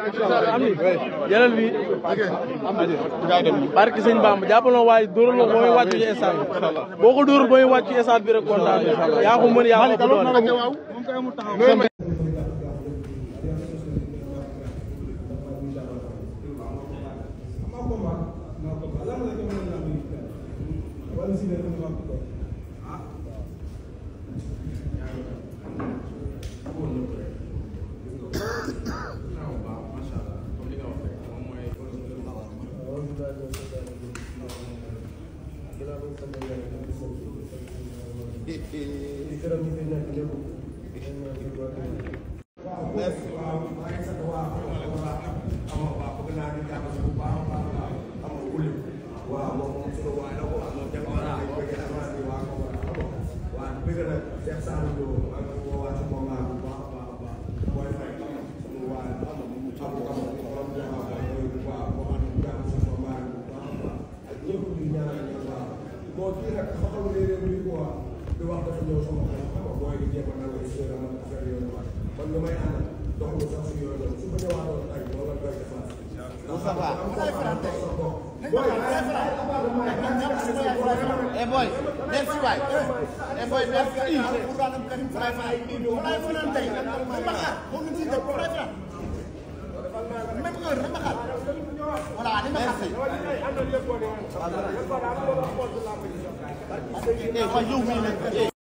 am ni jëlal bi barki sëñ Bamba jàppal na waaye dóoral la booy wàcc ci stade bi boo ko dóoral booy wàcc ci stade bi rek kontaan yaa ko mën yaa ko ëpp doole Eh boy, merci waay. Eh boy, merci. Merci. Eh, yow mii nag.